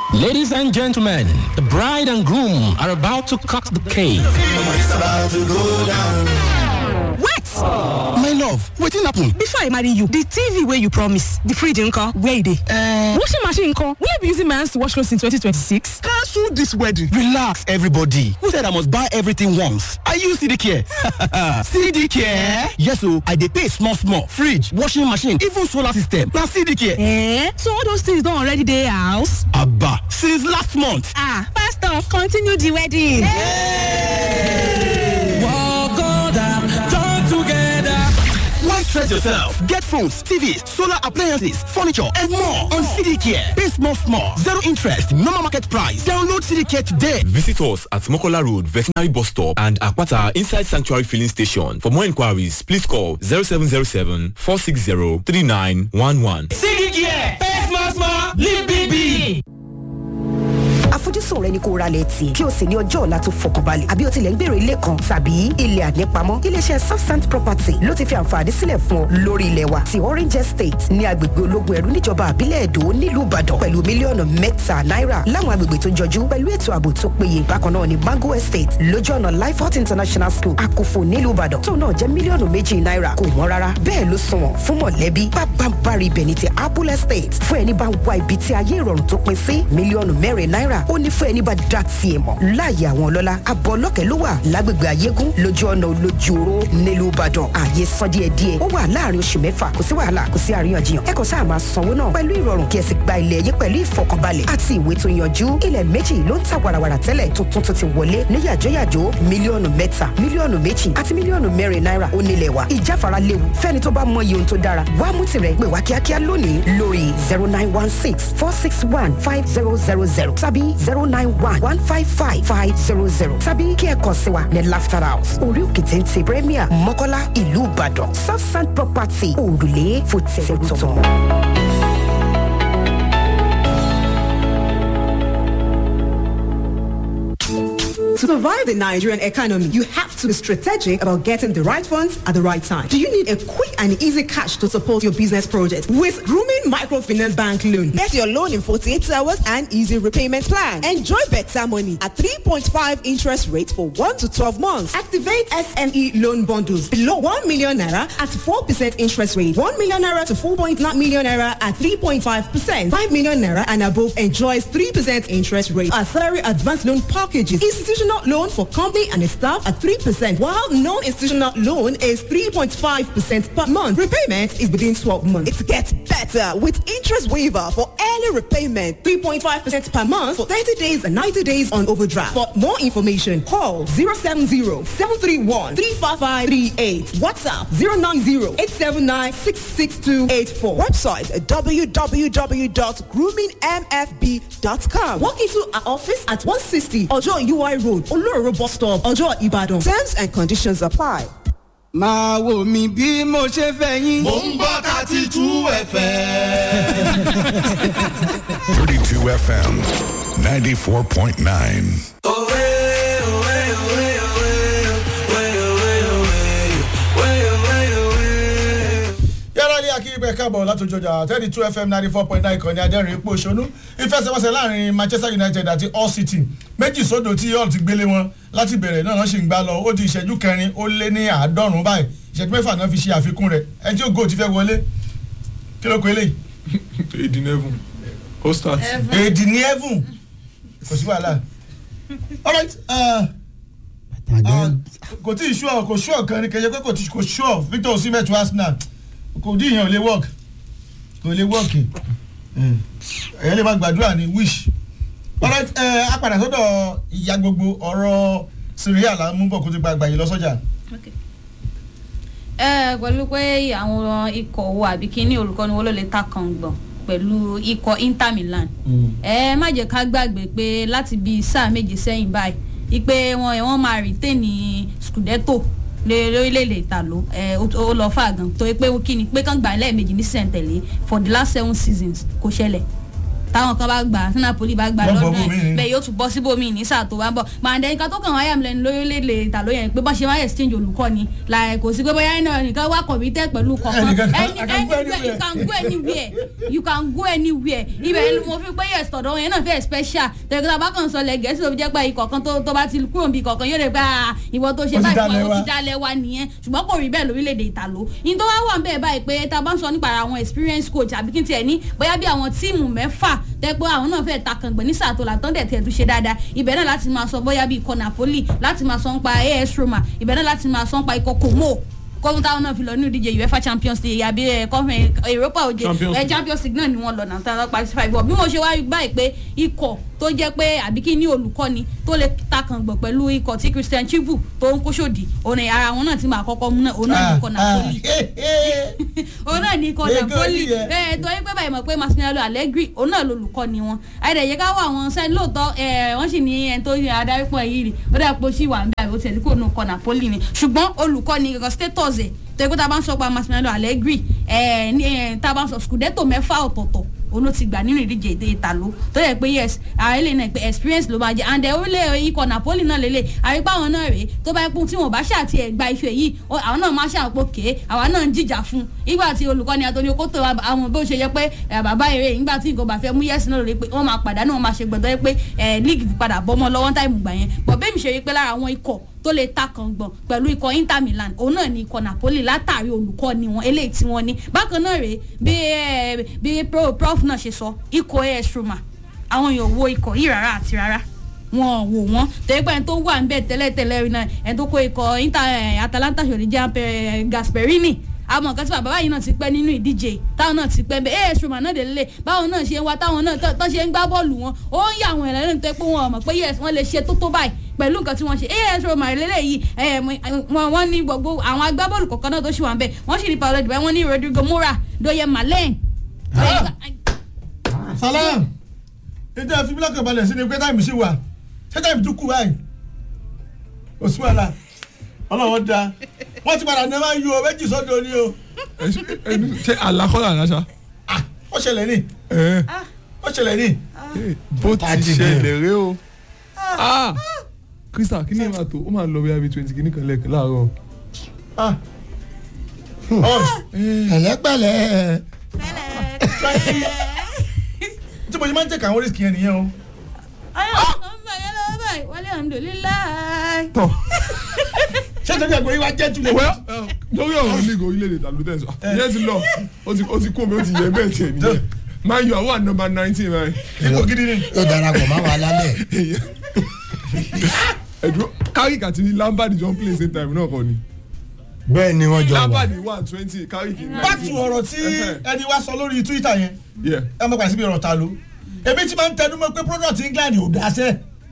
Ladies and gentlemen, the bride and groom are about to cut the cake. It's about to go down. What? My love, wetin happen? Before I marry you, the TV wey you promise, the fridge nko, where e dey? Uh, washing machine nko, will you be using my hands to wash clothes in 2026? Cancel this wedding. Relax, everybody. Who said I must buy everything once? I use CD Care. CD Care? Yes o, I dey pay small small. Fridge, washing machine, even solar system. Na CD Care. Eh? So all those things don already dey house? Abba, since last month. Ah, pastor, continue the wedding. Why stress yourself? Get phones, TVs, solar appliances, furniture, and more on CD Care. Pay small small. Zero interest, normal market price. Download CD Care today. Visit us at Mokola Road, Veterinary Bus Stop and Akwata Inside Sanctuary Filling Station. For more inquiries, please call 0707 460 3911. CD Care, pay small small, live big big. àfojúsùn rẹ ni kó ra lẹ̀ tì kí o sì ní ọjọ́ ọ̀la tó fọkànbalẹ̀ àbí o tilẹ̀ ń gbèrò ilé kan tàbí ilẹ̀ ànípamọ́ iléeṣẹ́ southsand property ló ti fi àǹfààní sílẹ̀ fún ọ lórí ilẹ̀ wa ti orange estate ní agbègbè ológun ẹ̀rú níjọba àbílẹ̀ èdò nílùú ìbàdàn pẹ̀lú mílíọ̀nù mẹ́ta náírà láwọn agbègbè tó jọjú pẹ̀lú ètò ààbò tó péye bákan náà ní mango estate lójú ọ̀nà lifehot international school àkófò nílùú ìbàdàn tó náà jẹ́ mílíọ̀nù méjì náírà kò wọ́n rárá bẹ́ẹ̀ ló sunwọ̀n fún mọ̀lẹ́bí pápánbárì ibẹ̀ ní ti apple estate fún ẹni bá ń wá ibi tí ayé ìrọ̀rùn tó pin sí mílíọ̀nù mẹ́rin náírà ó ní fún ẹni bá dá tiẹ̀ mọ̀ láàyè àwọn ọlọ́lá abọ́ ọlọ́kẹ́ ló wà lágbègbè ayégún lójú ọ̀nà olójú oró nílùú ìbàdàn ààyè san díẹ̀ díẹ̀ ó wà láàrin oṣù mẹ́fà kò sí wàhálà kò sí àríyànjiyàn ẹ kàn sáà máa sanwó náà pẹ̀lú ìrọ̀rùn kí ẹ sì gba ilẹ̀ yín pẹ̀lú ìfọkànbalẹ̀ àti ìwé tó yanjú ilẹ̀ méjì ló ń ta wàràwàrà tẹ́lẹ̀ tuntun tó ti wọlé ní yàjóyàjó mílíọ̀nù mẹ́ta mílíọ̀nù méjì àti mílíọ̀nù mẹ́rin náírà ó nílẹ̀ wa ìjáfara léwu fẹ́ni tó bá mọ iye ohun tó dára wá mú tirẹ̀ pè wá kíákíá lónìí lórí zero nine one six four six one five zero zero zero tàbí zero nine one one five five five zero zero tàbí kí ẹ kàn sí wa ní laughter house orí òkè téńté premier mọ́kọ́lá ìlú ìbàdàn southside property òrùlé fòtẹ́ẹ̀tọ̀. To survive the Nigerian economy, you have to be strategic about getting the right funds at the right time. Do you need a quick and easy cash to support your business project? With Grooming Microfinance Bank Loan, get your loan in 48 hours and easy repayment plan. Enjoy better money at 3.5 interest rate for 1 to 12 months. Activate SME loan bundles below 1 million naira at 4% interest rate. 1 million naira to 4.9 million naira at 3.5%. 5 million naira and above enjoys 3% interest rate. Our salary advance loan packages. Institutional loan for company and staff at 3%, while non-institutional loan is 3.5% per month. Repayment is within 12 months. It gets better with interest waiver for early repayment. 3.5% per month for 30 days and 90 days on overdraft. For more information, call 070-731-35538. WhatsApp 090-879-66284. Website www.groomingmfb.com. Walk into our office at 160 Ojo UI Road, Olóró bus stop, Ojo Ibadan. Terms and conditions apply. máa wò mí bí mo ṣe fẹ́ yín. mò ń gbọ́ thirty two fm. 32 FM 94.9. yàrá ní akíyípẹ́ káàbọ̀ látòjọjà thirty two fm ninety four point nine ìkànnì adẹ́rìn ipò òṣónú ìfẹsẹ̀wọnsẹ̀ láàrin manchester united àti all city méjì sódò tí yọ̀ọ̀ ti gbélé wọn láti bẹ̀rẹ̀ náà wọ́n sì ń gbá lọ ó di ìṣẹ́jú kẹrin ó lé ní àádọ́rùn-ún báyìí ìṣẹ́jú mẹ́fà náà fi ṣe àfikún rẹ̀ ẹni tí ògo ti fẹ́ wọlé kí ló kọ eléyìí. èdè nẹ́fùn ó start. èdè ní ẹ̀fùn kò sí wàhálà alright kò tí ì ṣúọ̀ kò ṣúọ̀ kan ní kẹjẹ pé kò ṣúọ̀ victor osimhen to arsenal kò dí ìyẹn ò lè work kò lè work ẹ̀yẹ́ lè má gbàdúrà ní wish alright ẹ á padà sọ́dọ̀ ìyá gbogbo ọ̀rọ̀ syria là ń mú bọ̀ kó ti gba àgbàyè lọ sọ́jà. ẹ pẹ̀lú pé àwọn ikọ̀ wo àbí kíní olùkọ́ni wo ló lè ta kan gbọ̀n pẹ̀lú ikọ̀ inter milan ẹ má jẹ́ ká gbàgbé pé láti bí sáà méje sẹ́yìn báyìí ipe wọn wọn máa retain scudetto lórílẹ̀‐èdè ìtàló ó lọ fà gan tó pé kí ni pé kán gbà lẹ́ẹ̀mejì ní sẹ̀ǹtẹ̀lé for the last seven seasons kò ṣẹlẹ̀ táwọn kan bá gbà tí napoli bá gbà Wọ́n bọ́ lọ́dún bòmíì. ẹ̀ bẹ́ẹ̀ yóò tún bọ́ síbòmíì ní sáà tó bá ń bọ̀ màdé nǹkan tó kàn wáyà mi lẹ́nu lórílẹ̀‐èdè ìtàló yẹn pé bá ṣe máa exchange olùkọ́ni láì kò sí pé bóyá iná nìkan wá committed pẹ̀lú kọ̀ọ̀kan Ẹnìkan kan- Any- I can go anywhere you can go anywhere you can go anywhere ibẹ̀ ni mo fi pé yes tọ̀dọ̀ yẹn náà fẹ́ special tẹ̀gbọ́n bá kàn sọ lẹ̀ gẹ̀ẹ́sì ló fi jẹ́ pé ikọ̀ kan tó tó bá ti kúrò níbi kọ̀ọ̀kan yóò rẹ̀ pé ah, ìwọ tó ṣe Ó ti báyìí dálẹ̀ ìwọ wa. tó ti dálẹ̀ wa nìyẹn ṣùgbọ́n kò rí bẹ́ẹ̀ lórílẹ̀‐èdè ìtàló yín tó wá wà ń bẹ́ẹ̀ báyìí pé tá a bá ń sọ nípa àwọn experience coach àbí kí n tiẹ̀ ní bóyá bí àwọn tíìmù mẹ́fà tẹ́ pé àwọn náà fẹ́ẹ́ takàngbẹ̀ ní sàtò làtọ́ dẹ̀ tiẹ̀ tún ṣe dáadáa ibẹ̀ náà láti máa sọ bóyá bí ikọ̀ napoli láti máa sọ nípa as roma ibẹ̀ náà láti máa sọ nípa ikọ̀ como kọ́mú táwọn náà fi lọ ní ìdíje uefa champions league àbí ẹ̀ kọ́fìn europa òjè Champions ẹ̀ champions league náà ni wọ́n lọ náà tán lọ́pàá sí five bí mo ṣe wá rí báyìí pé ikọ̀ tó jẹ́ pé àbí kí ní olùkọ́ni tó lè takàngbọ̀ pẹ̀lú ikọ̀ tí christian chibu tó ń kó sòdì òun ni ara wọn náà ti máa kọ́kọ́ mú náà òun náà ní ikọ̀ napoli òun náà ní ikọ̀ Ègò napoli nìyẹn. ẹ torí pé báyìí mọ̀ pé massimiliano allegri òun náà lolùkọ́ni wọn àìdẹ̀yẹ ká wọ àwọn sẹ́ni lóòótọ́ ẹ wọ́n sì ní ẹni tó yẹ adarí pọ̀ yìí rí ó dà pé ó sì wà ń bẹ̀ àbí ó tẹ̀lé kó nù kọ́ napoli ni ṣùgbọ́n olùkọ́ni kankan status ẹ̀ torí pé tá a bá ń sọ pa massimiliano allegri ẹ ní ẹ tá a bá ń sọ scudetto mẹ́fà ọ̀tọ̀ọ̀tọ̀ òun ló ti gbà nínú ìdíje èdè ìtàló tó yẹ pé yes ààrẹ lè náà pé experience ló máa jẹ and orílẹ̀ ikọ̀ napoli náà lélẹ̀ àrípá àwọn náà rèé tó bá pọ́n tí wọn bá ṣàti ẹ̀ gba ife yìí ó- àwọn náà máa ṣàpò ké àwa náà ń jìjà fún un ìgbà tí olùkọ́ni atoni okoto wa- àwọn bó ṣe yẹ pé ẹ̀, bàbá eré nígbà tí nǹkan bá fẹ́ mú yẹ́sì náà lè pé wọ́n máa padà náà wọ́n máa ṣe gbọ̀dọ̀ yẹ pé ẹ̀ league ti padà bọ́mọ lọ́wọ́ táìmù gbà yẹn bọ̀ bẹ́ẹ̀ mi ṣe rí pé lára àwọn ikọ̀ tó lè ta kàngbọ̀n pẹ̀lú ikọ̀ inter milan òun náà ni ikọ̀ napoli látàrí olùkọ́ni wọn eléyìí tí wọ́n ní bákan náà rèé bí ẹ, bí pro- prof náà ṣe sọ ikọ̀ as roma àwọn èèyàn wo ikọ̀ yìí rárá àti rárá wọn ò wò wọn torí pé ẹni tó wà níbẹ̀ tẹ́lẹ̀tẹ́lẹ̀ rí náà ẹni tó kó ikọ̀ inter ẹ̀, atalanta ṣòdì jẹ́ gasperini àmọ́ nǹkan tí bàbá báyìí náà ti pẹ́ nínú ìdíje táwọn náà ti pẹ́ bẹ́ẹ̀ as roma náà dé lélẹ̀ báwọn náà ṣe ń wá táwọn náà tó tó ṣe ń gbá bọ́ọ̀lù wọn ó ń yà àwọn ẹ̀rẹ́ tó pé wọn ò mọ̀ pé yes wọ́n lè ṣe tó tó báyìí pẹ̀lú nǹkan tí wọ́n ṣe as roma lélẹ́yìí ẹ̀, wọ́n wọ́n ní gbogbo àwọn agbábọ́ọ̀lù kọ̀ọ̀kan náà tó ṣì wà ń bẹ̀ wọ́n sì ní paolo dìbẹ́ wọ́n ní rodrigo mora doye malen salam ètò ẹ̀fí bílọ̀kì balẹ̀ sí ni pé táìmù sí wa ṣé táìmù tún kù báyìí òsùn wàhálà ọlọ́wọ́ da wọ́n ti padà ní ẹ máa ń yọ méjì sọ́dọ̀ ni o ṣe àlàkọ́là àdáṣà. ó ṣẹlẹ̀ ní ẹ ó ṣẹlẹ̀ ní. bó ti ṣẹlẹ̀ rẹ o. Ah! krista kí ni ẹ máa tó ó máa lọ bí i twenty kìíní kan lẹ́ẹ̀kan láàárọ̀. pẹ̀lẹ́pẹ̀lẹ́ tí mo ṣe máa ń tẹ̀ka àwọn oríṣi yẹn nìyẹn o. wálé alhamdulilayi. tọ́ ṣé ìtọ́jú ẹ̀gbọ́n yìí wá jẹ́ tulẹ̀. wẹ́ lórí ọ̀rọ̀ league orílẹ̀-èdè tàbí tẹ̀ sọ ìyẹn ti lọ ó ti ó ti kú omi ó ti yẹ bẹ́ẹ̀ tiẹ̀ nìyẹn máa yọ àwọn nọmba nineteen rẹ. ipò gidi ni. yóò darapọ̀ máa wà lálẹ́. ẹ̀dùn carrick àti lampard jọ ń play same time náà kọ́ ni. bẹ́ẹ̀ ni wọ́n jọ wà. lampard one twenty carrick nineteen. báàtù ọ̀rọ̀ tí ẹni wá sọ lórí twitter yẹn Yeah. ẹ mọ̀ pàṣẹ bí ọ̀rọ̀ ta ló ebi tí máa ń tẹnu mọ́ pé product england ò dáṣẹ́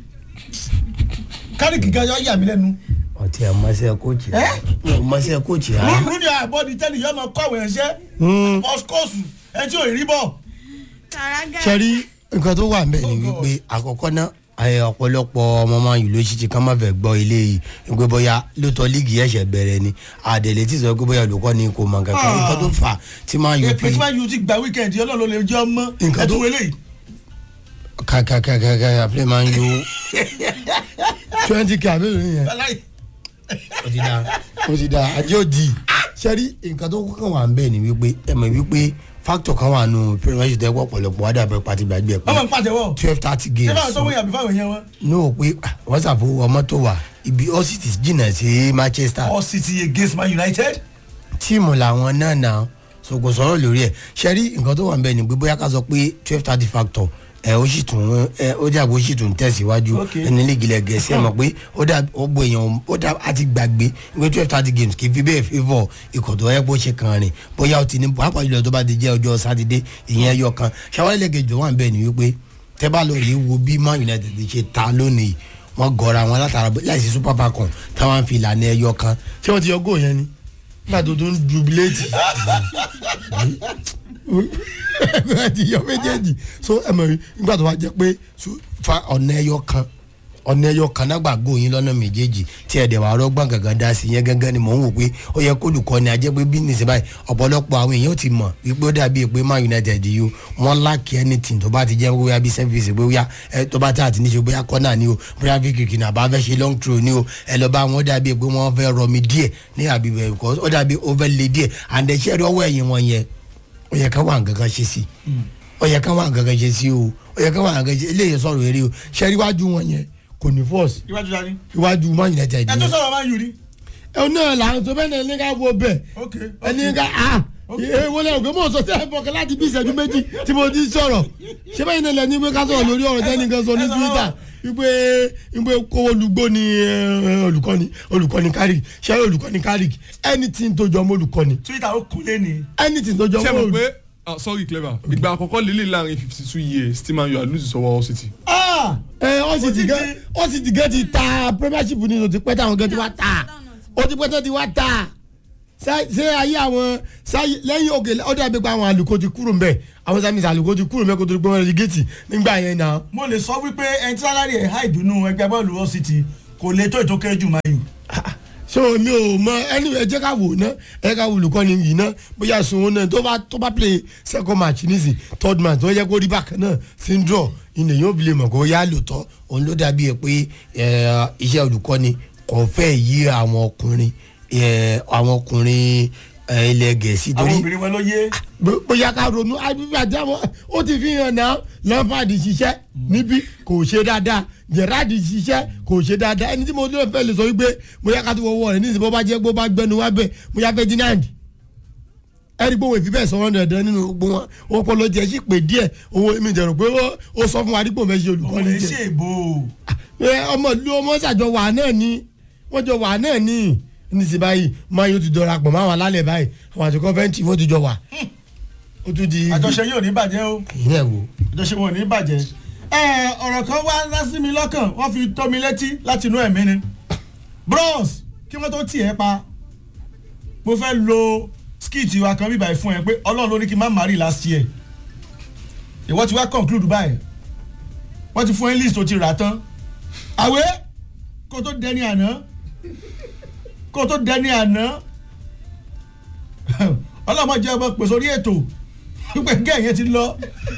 kárìkì gan yọ yà mí lẹ́nu. ọtí ọmọọṣẹ kóòtù ọmọọṣẹ kóòtù rárá. rúni àbọ̀dì tẹ́lẹ̀ yọ ọmọ kọ̀wé ẹ̀ṣẹ́ moscow ẹ tí ò rí bọ̀. sẹ́rí nǹkan tó wà nbẹ̀ ni wípé àkọ́kọ́ náà ẹ, ọ̀pọ̀lọpọ̀ ọmọ máa yìí ló ṣì ti kán má fẹ́ gbọ́ ilé yìí wípé bóyá lóòótọ́ líìgì ẹ̀ṣẹ̀ bẹ̀rẹ̀ ni àdèlè tí sọ pé bóyá olùkọ́ ni kò mọ̀ kankan Ah. nǹkan tó fà á tí máa yọ èpè tí máa yù ti gba weekend ọlọ́run ló lè jẹ́ ọmọ Nǹkan tó- ẹtù wẹlé yìí. kàkàkàkàkà àpilẹ̀ máa ń yọ twenty k àbẹ̀rẹ̀ nìyẹn Aláì. ó ti da ó ti da ajé òdì sẹ́rí nǹkan tó kàn wà nbẹ̀ ni wípé ẹ mọ̀ wípé factor kan wà nù pyramid ṣe tẹ́wọ́ ọ̀pọ̀lọpọ̀ wádà bẹ́ẹ̀ pàtí gbàgbé ẹ̀ pé ọmọ ń pàtẹ́wọ́. twelve thirty ṣé games báwọn tó wọ̀nyí àbí fáwọn èèyàn wọn. ní o pé ah, wọ́n ṣàfowó ọmọ tó wà ibi ọ́sìtì jìnnà sí manchester all city against man united. tíìmù làwọn náà nà so kò sọ̀rọ̀ lórí ẹ̀ ṣẹ́rí nǹkan tó wà ń bẹ̀ ni pé bóyá ká sọ pé twelve thirty factor ẹ ó sì tún ẹ ó dà bó sì tún tẹ̀síwájú Okay. ẹni lígilẹ̀ gẹ̀ẹ́sì ẹ mọ̀ pé ó dà ó gbọ́ èèyàn ó dà á ti gbàgbé pé twelve thirty games kì í fi bẹ́ẹ̀ favour ikọ̀ tó yẹ kó ṣe kan rìn bóyá ó ti ní pàápàá jùlọ tó bá ti jẹ́ ọjọ́ sátidé ìyẹn ẹyọ kan ṣàwárí lẹ́gẹ̀ẹ́jọ wà ń bẹ̀ ni wípé tẹ́ bá lọ rí wo bí man united ti ṣe ta lónìí wọ́n gọra wọn látara láìsí super falcon táwọn fi ìlànà ẹyọ kan ṣé wọ́n ti yọ góò yẹn ni nígbà tó tún jubilate ẹ ti yọ méjèèjì so ẹ mọ̀ rí nígbà tó wá jẹ́ pé so, fa ọ̀nà ẹyọ kan ọ̀nà ẹyọ kanágbà gòyìn lọ́nà méjèèjì tí ẹ̀dẹ̀ wà rọ́gbọ̀n gangan dá sí yẹn gangan ni mò ń wò pé ó yẹ kó olùkọ́ni ajẹ́ pé bí nìṣẹ́ báyìí ọ̀pọ̀lọpọ̀ àwọn èèyàn ti mọ̀ wípé ó dàbí pé man united yìí o wọ́n láàkì anything tó bá ti jẹ́ bóyá bí service bóyá ẹ tó bá tí àti níṣe bóyá kọ́nà ni o bóyá bí kìkì náà bá fẹ́ ṣe long throw ni o ẹ lọ bá wọn ó dàbí pé wọ́n fẹ́ rọmi díẹ̀ ní àbí bẹ́ẹ̀ because ó dàbí over lay díẹ̀ and ẹ̀ ṣẹ́ ọwọ́ ẹ̀yìn wọn yẹn ó yẹ ká wà nǹkan kan ṣe sí ó yẹ ká wà nǹkan kan ṣe sí o ó yẹ ká wà nǹkan kan ṣe eléyìí sọ̀rọ̀ eré o ṣẹ́ríwájú wọn yẹn kò ní force iwájú dání. iwájú man united ẹ tó sọ̀rọ̀ máa ń yùrí. ẹ náà là ń sọ bẹ́ẹ̀ náà ní ká wo bẹ́ẹ̀ ok ẹni ká a èwo lẹ ògbé mọ̀ sọ sí ẹ̀ fọkàn láti bí ìṣẹ́jú méjì tí mo ti sọ̀rọ̀ ṣé bẹ́ẹ̀ náà lẹ́ni pé ká sọ̀rọ̀ lórí ọ̀rọ̀ tẹ́ni kan sọ ní twitter wípé wípé kó olùgbò ni eh, olùkọ́ni olùkọ́ni kárìk ṣé olùkọ́ni kárìk anything tó jọ mọ́ olùkọ́ni twitter ó kúnlé ni. anything tó jọ ṣé mọ́ mo olùkọ́ni. pé ah, sorry clever ìgbà àkọ́kọ́ lélẹ̀ láàrin fifty two years tí man u are lose sọ́wọ́ city. ẹ ọ sì ti gẹ ọ sì ti gẹ ti ta premiership ni o ti pẹ́ táwọn gẹ ti wá ta o ti pẹ́ tó ti wá ta ṣé ṣé ayé àwọn ṣáyé lẹ́yìn òkè ọdún àgbẹ̀pẹ̀ àwọn àlùkò ti kúrò mbẹ̀ àwọn sàmì àlùkò ti kúrò mbẹ̀ kó tó gbọ́n rẹ̀ gẹ̀ẹ́tì nígbà yẹn náà. mo lè sọ wípé ẹni tí sálárì ẹ̀ há ìdùnnú ẹgbẹ́ bọ́ọ̀lù wọ́n sì ti kò lè tó ètò kéré jù máa yù. so mi ò mọ ẹni ẹ jẹ́ ká wò ná ẹ ká wò olùkọ́ni yìí ná bóyá sunwó náà tó bá tó bá play second match nísìn third match tó yẹ kó rí bákan náà sí ń draw ilẹ̀ yóò bilẹ̀ mọ̀ kó yá lòótọ́ òun ló dàbí ẹ pé ẹ, iṣẹ́ olùkọ́ni kò fẹ́ yí àwọn ọkùnrin ẹ, àwọn ọkùnrin ẹ, ilẹ̀ gẹ̀ẹ́sì àwọn torí obìnrin wọn ló yé. bó- bóyá ká ronú àbíbí àti àwọn ó ti fi hàn náà lampard ṣiṣẹ́ níbí kò ṣe dáadáa gerard ṣiṣẹ́ kò ṣe dáadáa ẹni tí mo lè fẹ́ lè sọ wípé bóyá ká tó wọ́wọ́ rẹ̀ nísìnyí bó bá jẹ́ bó bá gbẹnu wá bẹ́ẹ̀ bóyá ferdinand ẹni gbóhùn ìfipẹ́ sọ̀rọ̀ dandan nínú gbogbo wọn wọn kọ́ ló jẹ́ sí pé díẹ̀ owó mi jẹ̀rọ pé ó- ó sọ fún wa dípò mẹ́sì òun olùkọ́ni lè jẹ́ ṣe èbó. ẹ ọmọ ìlú ọmọ ṣàjọ wà náà ni wọ́n jọ wà náà ni níṣẹ́ báyìí máa yóò ti dọ̀ra pọ̀ máa wà lálẹ́ báyìí àwọn àti kọ́fẹ́ǹtì wọ́n ti jọ wà ó tún di. àjọṣe yóò ní bàjẹ́ o. ìyẹn wo. àjọṣe wọn ò ní bàjẹ́. ẹ ọ̀rọ̀ kan wá lásì mi lọ́kàn wọ́n fi tó mi létí láti inú ẹ̀mí ni. bros kí wọ́n tó tì ẹ́ pa mo fẹ́ lo skit wa kan bíbáyìí fún ẹ pé ọlọ́run ló ní kí n má marry last year. ìwọ ti wá conclude báyìí wọ́n ti fún ẹ list tó ti rà tán. àwẹ̀ kó tó dẹni àná kó tó dẹni àná ọlọ́mọ jẹ́ ọmọ pèsè orí ètò pípẹ́ gẹ́yìn ti lọ.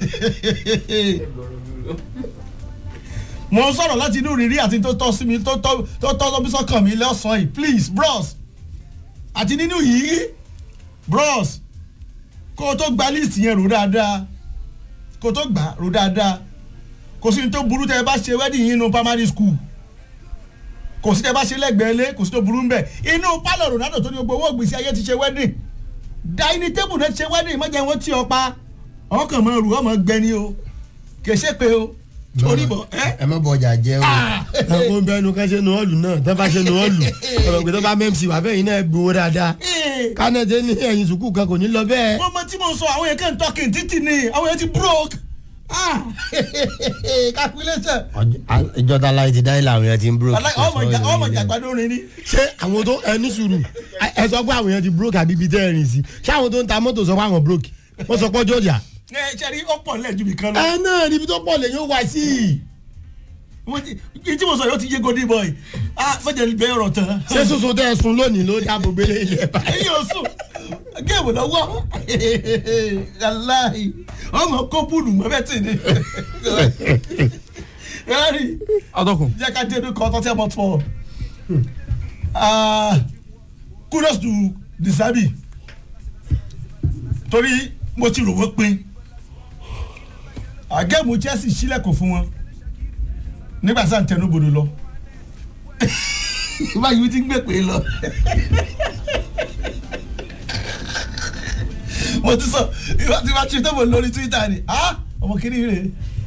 mo ń sọ̀rọ̀ láti inú rírí àti tó tọ́ sí mi tó tọ́ tó tọ́ lọ́bí sọ́kàn mi lọ́sàn-án yìí please bros àti nínú yìí bros kó o tó gba list yẹn rò dáadáa kó o tó gbà rò dáadáa kò sí ní tó burú tẹ́ ẹ bá ṣe wedding yín nínú primary school kò sí tẹ́ ẹ bá ṣe lẹ́gbẹ̀ẹ́ lé kò sí tó burú ń bẹ̀ inú pálọ̀ ronaldo tó ní gbogbo owó ògbésí ayé ti ṣe wedding dining table náà ti ṣe wedding mọ́jà wọn tí ọ pa ọkàn mọ́ ru ọmọ gbẹni o kì í ṣe pé o torí bọ̀ ẹ́ ẹ má bọ ọjà jẹ o. ẹ kó bẹnu ká ṣe nu ọ́ọ̀lù náà tó bá ṣe nu ọ́ọ̀lù ọ̀rọ̀ pé tó bá mẹ́mc wà bẹ́ẹ̀ yín náà gbowó dáadáa. kánẹ́tẹ́ ní ẹ̀yìn sùkúù kan kò ní lọ bẹ́ẹ̀. mo mọ tí mo sọ àwọn yẹn kàn ń tọkìn títì ni àwọn yẹn ti broke ah calculation ìjọba láì ti dáìlà àwọn yẹn ti ń broke. ọmọ ìjà ọmọ ìjà gbàdó rin ni. ṣé àwọn tó ẹni sùúrù ẹ sọ pé àwọn yẹn ti broke àbí ibi tẹ́ ẹ rìn sí ṣé àwọn tó ń ta mọ́tò sọ pé àwọn broke wọ́n sọ pé ọjọ́ ọjà. ẹ ṣe rí ọ̀pọ̀ lẹ́jú mi kan lọ. ẹ náà níbi tó pọ̀ lè yóò wá sí i. wọ́n ti tí mo sọ yóò ti yé godi boy ah fẹ́jẹ̀ bẹ́ẹ̀ ọ̀rọ̀ tán. ṣé soso tẹ́ ẹ sun lónìí ló dáàbò gbélé ilẹ̀ báyìí. èyí ò sùn géèmù lọ́wọ́ aláì ọmọ kó búlù mọ́ bẹ́ẹ̀ tì ní. rẹ́rì adọ́kùn. jẹ́ ká dé inú kan tó tẹ́ mọ́ tọ́ kudos to disabi torí mo ti rò wọ́n pin àgẹ́mù chelsea sílẹ̀kùn fún wọn nígbà tí à ń tẹnu bodò lọ báyìí ti ń gbé pé lọ mo ti sọ ìwà tí wàá tún tó mọ lórí twitter ni ah ọmọ kìíní rè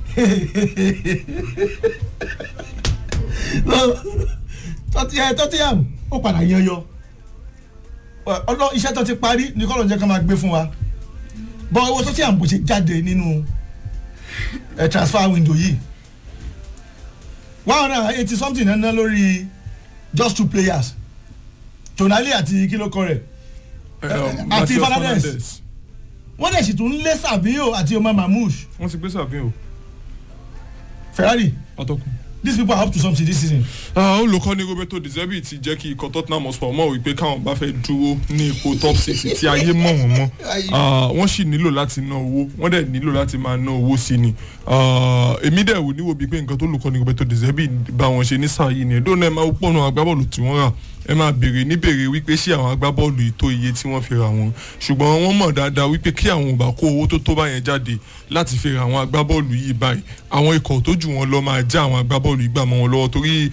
tọ́tíyàm ó padà yan yọ ọlọ iṣẹ́ tó ti parí ní kọ́lọ̀ jẹ́ ká máa gbé fún wa bọ́ owó tọ́tíyàm bó ṣe jáde nínú ẹ̀ transfer window yìí one hundred and eighty something náà ná lórí just two players tonali àti kílókọ rẹ̀ àti fernandez wọ́n dẹ̀ sì tún lé savio àti omar mamouche. wọ́n ti gbé savio. ferrari ọtọkùn. these people are up to something this season. olùkọ́ni roberto de zerbi ti jẹ́ kí ikọ̀ tottenham hotspur mọ̀ wípé káwọn bá fẹ́ dúró ní ipò top six tí ayé mọ̀ wọ́n mọ́ wọ́n sì nílò láti ná owó wọ́n dẹ̀ nílò láti máa ná owó sí ni èmi dẹ̀ wò níwò bíi pé nǹkan tó olùkọ́ni roberto de zerbi bá wọn ṣe ní sáà yìí ni ẹ̀dọ́ náà máa pọ̀ náà agbábọ́ọ̀lù tí wọ́n rà ẹ máa béèrè níbèrè wípé ṣé àwọn agbábọ́ọ̀lù yìí tó iye tí wọ́n fi ra wọn ṣùgbọ́n wọ́n mọ̀ dáadáa wípé kí àwọn ò bá kó owó tó tó báyẹn jáde láti fi ra àwọn agbábọ́ọ̀lù yìí báyìí àwọn ikọ̀ tó jù wọ́n lọ máa já àwọn agbábọ́ọ̀lù yìí gbà mọ́ wọn lọ́wọ́ torí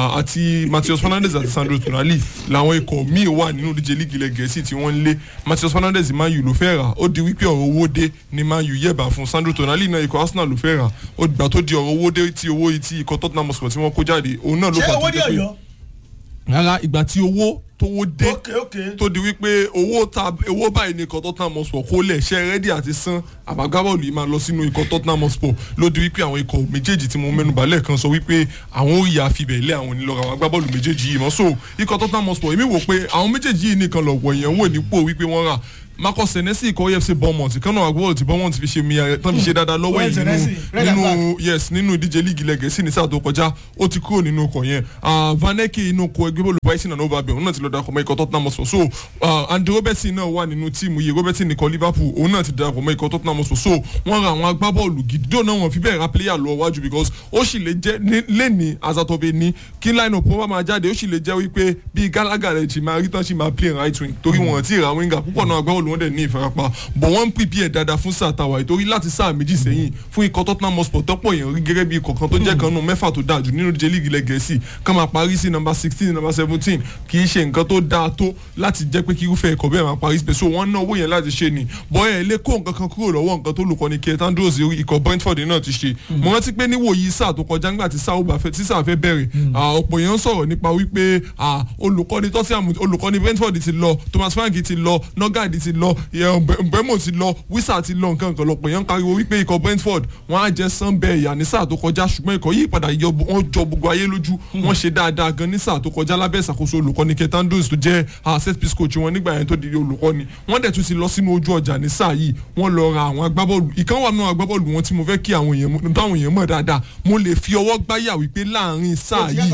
àti Matheus Fernandes àti Sandro Tonali làwọn ikọ̀ míì wà nínú ìdíje líìgì ilẹ̀ gẹ̀ẹ́sì tí wọ́n ń lé Matheus Fernandes Man U ló fẹ́ rà ó di wípé ọ̀rọ̀ owó dé ni Man U yẹ̀bà fún Sandro Tonali náà ikọ̀ Arsenal ló fẹ́ rà ó gbà tó di ọ̀rọ̀ owó dé tí owó yìí tí ikọ̀ Tottenham Hotspur tí wọ́n kó jáde òun náà ló fà tó dé pé rárá ìgbà tí owó tówó dé tó di wípé owó ta owó báyìí ní ikọ̀ Tottenham Hotspur kó lẹ̀ ṣe rẹ́dí àti san àbágbábọ́ọ̀lù yìí máa lọ sínú ikọ̀ Tottenham Hotspur ló di wípé àwọn ikọ̀ méjèèjì tí mo mẹ́nu balẹ̀ kan sọ wípé àwọn ò yà fibẹ̀ lé àwọn onílọ́ra àwọn agbábọ́ọ̀lù méjèèjì yìí mọ́ so ikọ̀ Tottenham Hotspur èmi wò pé àwọn méjèèjì yìí nìkan lọ̀pọ̀ èèyàn wò nípò wípé wọ́n rà Marcus Senesi ikọ̀ EFC Bournemouth kan náà agbóhùn tí Bournemouth fi ṣe mi tán fi ṣe dáadáa lọ́wọ́ yìí nínú nínú yes nínú ìdíje líìgì lẹ́gẹ̀ẹ́sì ní sáà tó kọjá ó ti kúrò nínú ọkọ̀ yẹn Van Eke inú ọkọ̀ ẹgbẹ́ bọ́ọ̀lù Brighton and Hove Albion òun náà ti lọ darapọ̀ mọ́ ikọ̀ Tottenham Hotspur so Andy Robertson náà wà nínú tíìmù yìí Robertson ikọ̀ Liverpool òun náà ti darapọ̀ mọ́ ikọ̀ Tottenham Hotspur so wọ́n ra àwọn agbábọ́ọ̀lù gidi dóò náà wọ́n fi bẹ́ẹ̀ ra player lọ wájú because ó sì lè jẹ́ lẹ́ni azatobe ní kí line up wọn máa jáde ó sì lè jẹ́ wípé bíi Gallagher rẹ̀ ti máa rí tán sì máa play right wing torí wọn ti ra winger púpọ̀ náà agbábọ́ọ̀lù wọn dẹ̀ ní ìfarapa bọ̀ wọ́n ń prepare dáadáa fún sáà tàwa ìtorí láti sáà méjì sẹ́yìn fún ikọ̀ Tottenham Hotspur tọ́pọ̀ èèyàn rí gẹ́gẹ́ bí ikọ̀ kan tó jẹ́ kan nù mẹ́fà tó dáa jù nínú ìdíje líìgì ilẹ̀ gẹ̀ẹ́sì kán máa parí sí nọ́mbà sixteen nọ́mbà seventeen kì í ṣe nǹkan tó dáa tó láti jẹ́ pé kí irúfẹ́ ikọ̀ bẹ́ẹ̀ máa parí síbẹ̀ so wọ́n ná owó yẹn láti ṣe ni bọ́ ẹ̀ lé kó nǹkan kan kúrò lọ́wọ́ nǹkan tó lùkọ́ ni Keita Andrews ikọ̀ Brentford náà ti ṣe mo rántí pé níwòyí sáà tó kọjá nígbà tí sáà bá fẹ́ tí sáà fẹ́ bẹ̀rẹ̀ ọ̀pọ̀ èèyàn sọ̀rọ̀ nípa wípé olùkọ́ni Tottenham olùkọ́ni Brentford ti lọ Thomas Frank ti lọ Nogard ti lọ Mbemo ti lọ wísà ti lọ nǹkan kan lọ́pọ̀ èèyàn pariwo wípé ikọ̀ Brentford wọ́n á jẹ́ sanbẹ́ ìyá ní sáà tó kọjá ṣùgbọ́n ikọ̀ yìí padà yọ wọ́n jọ gbogbo ayé lójú wọ́n ṣe dáadáa gan ní sáà tó kọjá lábẹ́ ìṣàkóso olùkọ́ni Keita Andrews tó jẹ́ set piece coach wọn nígbà yẹn tó di olùkọ́ni wọ́n dẹ̀ tún ti lọ sínú ojú ọjà ní sáà yìí wọ́n lọ ra àwọn agbábọ́ọ̀lù ìkan wà nínú agbábọ́ọ̀lù wọn tí mo fẹ́ kí àwọn èèyàn táwọn èèyàn mọ̀ dáadáa mo lè fi ọwọ́ gbáyà wípé láàrin sáà yìí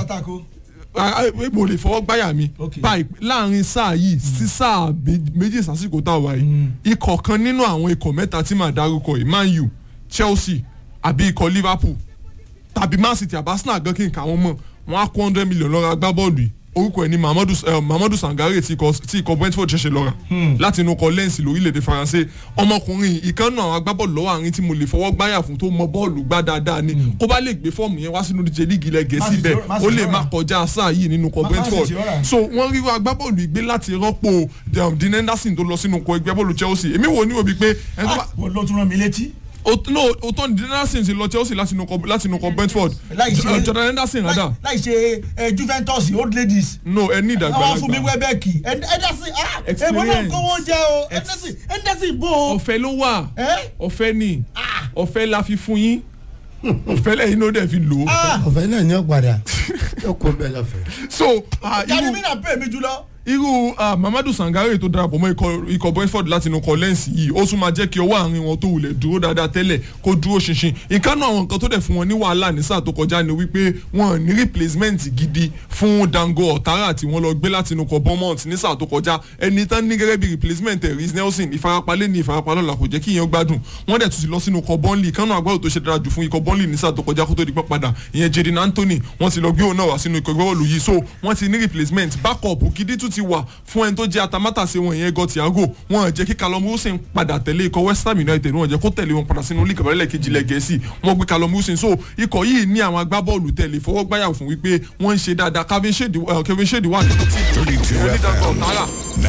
mo lè fọwọ́ gbáyà mi báyìí láàrin sáà yìí sí sáà méjì sásìkò tá a wà yìí ikọ̀ kan nínú àwọn ikọ̀ mẹ́ta tí màá dárúkọ yìí Man U Chelsea àbí ikọ̀ Liverpool tàbí Man City àbí Arsenal gan kí n kà wọ́n mọ̀ wọ́n á kó hundred million lọ́ra agbábọ́ọ̀lù yìí orúkọ ẹ̀ ní Mamadou uh, Mamadou Sangare tí ikọ̀ Brentford ṣẹ̀ṣẹ̀ lọ́ra láti inú kọ lẹ́ǹsì lórílẹ̀‐èdè Faransé ọmọkùnrin ìkànnì àwọn agbábọ́ọ̀lù lọ́wọ́ àárín tí mo lè fọwọ́ gbáyà fún tó mọ bọ́ọ̀lù gbá dáadáa ni kó bá lè gbé fọ́ọ̀mù yẹn wá sínú díje líìgì ilẹ̀ Gẹ̀ẹ́sì bẹ́ẹ̀ ó lè má kọjá sáà yìí nínú kọ Brentford so wọ́n rí agbábọ́ọ̀lù ìgbé láti rọ́pò Dean Henderson tó lọ sínú kọ ẹgbẹ́ bọ́ọ̀lù Chelsea èmi wò ní òbí pé ẹni tó bá. ló tún rán mi létí no o tó ní Henderson ti lọ Chelsea láti inú kọ láti inú kọ Brentford Jordan Henderson rada. láì ṣe Juventus old ladies. no ẹ ní ìdàgbàlagbà àwọn fún mi wẹ́bẹ̀kì Henderson ah èmo náà kówó jẹ o Henderson Henderson bò ó. ọ̀fẹ́ ló wà ọ̀fẹ́ ni ọ̀fẹ́ la fi fún yín ọ̀fẹ́ lẹ́yìn ló dẹ̀ fi lò ó. ọ̀fẹ́ náà ní ọ̀padà yóò kó bẹ́ẹ̀ lọ́fẹ̀ẹ́. so irú mi náà pè mí jùlọ irú Mamadou Sangare tó darapọ̀ mọ́ ikọ̀ Brentford láti inú kọ lẹ́ǹsì yìí ó tún máa jẹ́ kí ọwọ́ àárín wọn tó wulẹ̀ dúró dáadáa tẹ́lẹ̀ kó dúró ṣinṣin ìkànnì àwọn nǹkan tó dẹ̀ fún wọn ní wàhálà ní sáà tó kọjá ni wípé wọn ní replacement gidi fún Dango Otara tí wọ́n lọ gbé láti inú kọ Bournemouth ní sáà tó kọjá ẹni tán ní gẹ́gẹ́ bí replacement Reece Nelson ìfarapalẹ̀ ní ìfarapalọ́la kò jẹ́ kí ìyẹn gbádùn wọ́n dẹ̀ tún ti lọ sínú kọ Burnley ìkànnì àgbáwò tó ṣe dára jù fún ikọ̀ Burnley ní sáà tó kọjá kó tó di pẹ́ padà ìyẹn Jadon Anthony wọ́n ti lọ gbé òun náà wá sínú ikọ̀ ìgbẹ́wọ̀lù yìí so wọ́n ti ní replacement backup gidi tún ti wà fún ẹni tó jẹ́ atamátàsé wọn ìyẹn gọ Thiago wọn jẹ́ kí Callum Wilson padà tẹ̀lé ikọ̀ West Ham United wọn jẹ́ kó tẹ̀lé wọn padà sínú líìgì abẹ́rẹ́lẹ̀ kejì ilẹ̀ Gẹ̀ẹ́sì wọn gbé Callum Wilson so ikọ̀ yìí ní àwọn agbábọ́ọ̀lù tẹ̀lé fọwọ́gbáyà fún wípé wọ́n ń ṣe dáadáa Kevin Shade wà nínú tí onídàgbà ọ̀tara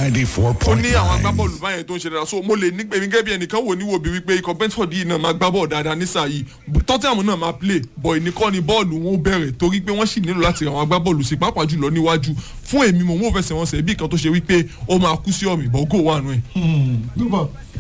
ó ní àwọn agbábọ́ọ̀lù báyẹn tó ń ṣe dáadáa so mo lè ní pèmí gẹ́gẹ́ bí ẹnìkan wò níwò bí wípé ikọ̀ Brentford yìí náà máa gbá bọ́ọ̀ dáadáa ní sáà yìí Tottenham náà máa play bọ̀ ìníkọ́ ni bọ́ọ̀lù wọn ó bẹ̀rẹ̀ torí pé wọ́n sì nílò láti ra àwọn agbábọ́ọ̀lù sí pàápàá jùlọ níwájú fún èmi mo mú òfẹsẹ̀ wọn sẹ̀ bí kan tó ṣe wípé ó máa kú sí ọ̀mì bọ́ gò wà nù ẹ̀.